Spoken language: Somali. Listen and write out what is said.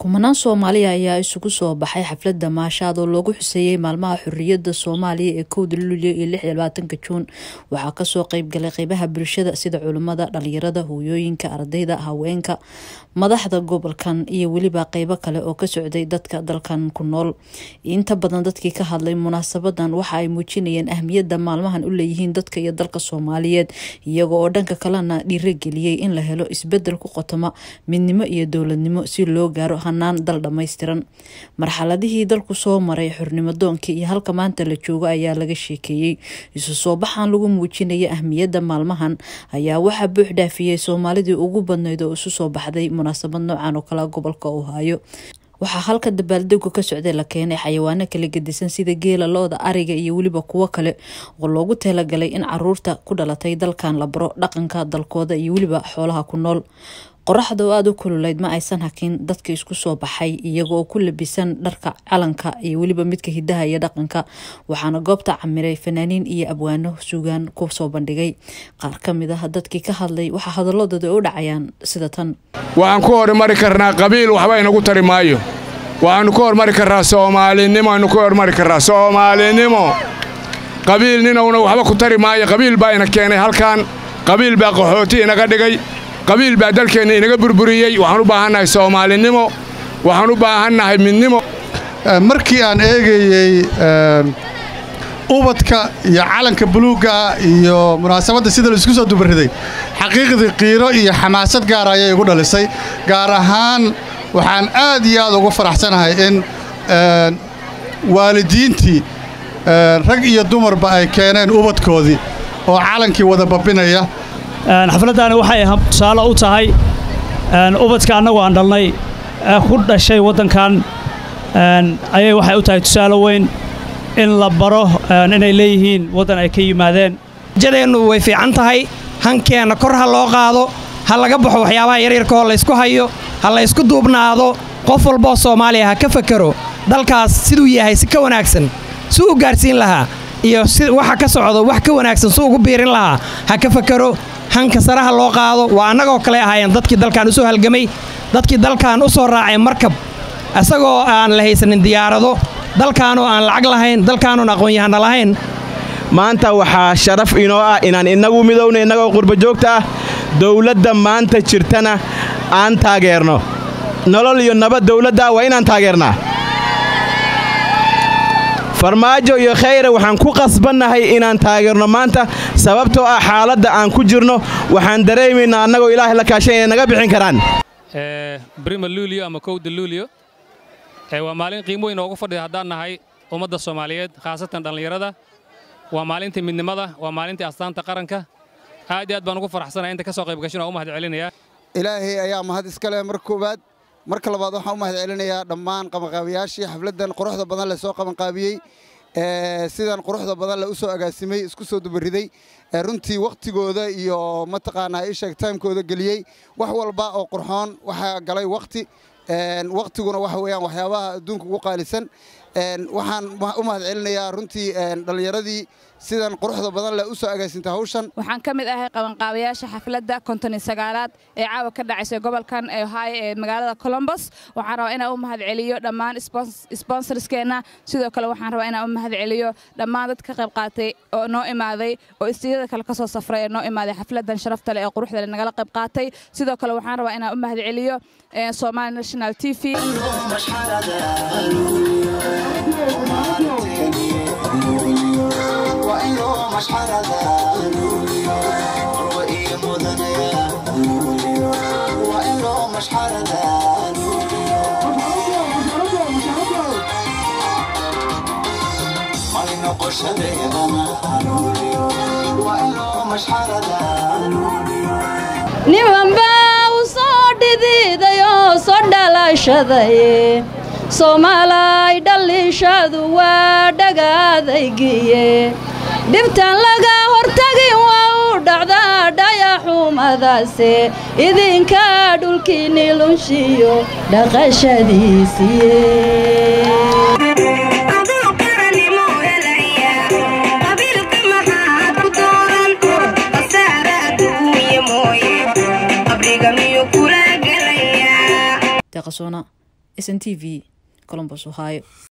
kumanaan soomaaliya ayaa isugu soo baxay xafladda maashaad oo loogu xuseeyey maalmaha xorriyadda soomaaliya ee kowda luulyo iyo lix iyo labaatanka juun waxaa kasoo qeybgalay qeybaha bulshada sida culimmada dhalinyarada hooyooyinka ardayda haweenka madaxda gobolkan iyo weliba qeybo kale oo ka socday dadka dalkan ku nool inta badan dadkii ka hadlay munaasabadan waxa ay muujinayeen ahmiyadda maalmahan u leeyihiin dadka iyo dalka soomaaliyeed iyaga oo dhanka kalena dhiirageliyey in la helo isbedel ku qotoma midnimo iyo dowladnimo si loo gaaro hanaan dal dhammaystiran marxaladihii dalku soo maray xornimadoonkii iyo halka maanta la joogo ayaa laga sheekeeyey isu soo baxan lagu muujinaya ahmiyadda maalmahan ayaa waxaa buux dhaafiyey soomaalidii ugu badnayd oo isu soo baxday munaasabad noocan oo kale gobolka uu hayo waxaa halka dabaaldegu ka socday la keenay xayawaano kala gedisan sida geela lo-da ariga iyo weliba kuwo kale oo loogu talagalay in caruurta ku dhalatay dalkan la baro dhaqanka dalkooda iyo weliba xoolaha ku nool qoraxda oo aada u kululeyd ma aysan hakin dadka isku soo baxay iyaga oo ku labisan dharka calanka iyo weliba midka hidaha iyo dhaqanka waxaana goobta camiray fanaaniin iyo abwaano sugaan ku soo bandhigay qaar ka mid ah dadkii ka hadlay waxaa hadaladooda u dhacayaan sida tan waxaan ku hormari karnaa qabiil waxba inagu tari maayo waxaannu ka hormari karnaa soomaalinimo aynu ka hormari karnaa soomaalinimo qabiil ninowna waxba ku tari maayo qabiil baa ina keenay halkan qabiil baa qaxooti inaga dhigay qabiil baa dalkeenna inaga burburiyey waxaan u baahannahay soomaalinimo waxaan u baahannahay midnimo markii aan eegayey ubadka iyo calanka buluugga iyo munaasabadda sida laisku soo dubariday xaqiiqdii qiiro iyo xamaasad gaara ayay igu dhalisay gaar ahaan waxaan aad iyo aad ugu faraxsanahay in waalidiintii rag iyo dumarba ay keeneen ubadkoodii oo calankii wada babinaya xafladdaani waxay tusaale u tahay ubadka annagu aan dhalnay ee ku dhashay waddankan ayay waxay u tahay tusaale weyn in la baro inay leeyihiin waddan ay ka yimaadeen jadeennu way fiican tahay hankeenna kor ha loo qaado ha laga baxo waxyaabaha yaryarkaoo laysku hayo ha laysku duubnaado qof walboo soomaaliya ha ka fakero dalkaas siduu yahay si ka wanaagsan suu u gaarsiin lahaa iyo si waxa ka socdo wax ka wanaagsan suu ugu biirin lahaa ha ka fakero hanka saraha loo qaado waa annagoo kale ahaayeen dadkii dalkan u soo halgamay dadkii dalkan u soo raacay markab isagoo aan la haysanin diyaarado dalkaanoo aan lacag lahayn dalkaanoon aqoon-yahana lahayn maanta waxaa sharaf inoo ah inaan innagu midowna innagoo qurbajoogta ah dawladda maanta jirtana aan taageerno nolol iyo nabad dawladda waa inaan taageernaa farmaajo iyo khayre waxaan ku qasbannahay inaan taageerno maanta sababtoo ah xaaladda aan ku jirno waxaan dareemaynaa annagoo ilaahay la kaashan inay naga bixin karaan brima luulio ama kowda luulio waa maalin qiimo weyn oogu fadhida haddaan nahay ummadda soomaaliyeed khaasatan dhallinyarada waa maalintii midnimada waa maalintii astaanta qaranka aad iyo aad baan ugu faraxsanaya inta ka soo qaybgashin oo u mahad celinayaa ilaahay ayaa mahad iska leh marka koowaad marka labaad waxaan u mahad celinayaa dhammaan qabanqaabiyaashii xafladdan quruxda badan le soo qabanqaabiyey sidan quruxda badan le u soo agaasimay isku soo dubariday runtii wakhtigooda iyo mataqaanaa isheeg taymkooda geliyey wax walba oo qurxoon waxaa galay wakhti wakhtiguna waxa weeyaan waxyaabaha adduunka ugu qaalisan waxaan u mahad celinayaa runtii dhallinyaradii sidan quruxda badan leh u soo agaasinta hawshan waxaan ka mid ahay qabanqaabayaasha xafladda konton iyo sagaalaad ee caawa ka dhacaysa gobolkan ee ohaayo ee magaalada colombos waxaan rabaa inaan u mahad celiyo dhammaan sponsorskeenna sidoo kale waxaan rabaa inaan u mahad celiyo dhammaan dad ka qayb qaatay oo noo imaaday oo istiyada kale ka soo safray ee noo imaaday xafladdan sharafta leh ee quruxda leh nagala qayb qaatay sidoo kale waxaan rabaa inaan u mahad celiyo Somali National TV nimanbaa u soo dhidiidayoo soo dhalashaday soomaalay dhalliishadu waa dhagaadaygiye dhibtan laga hortagin waa u dhacdaa dhayaxumadaase idinka dhulkiinni lunshiyo dhaqashadiisiye deeqasoona s n t v colombos ohio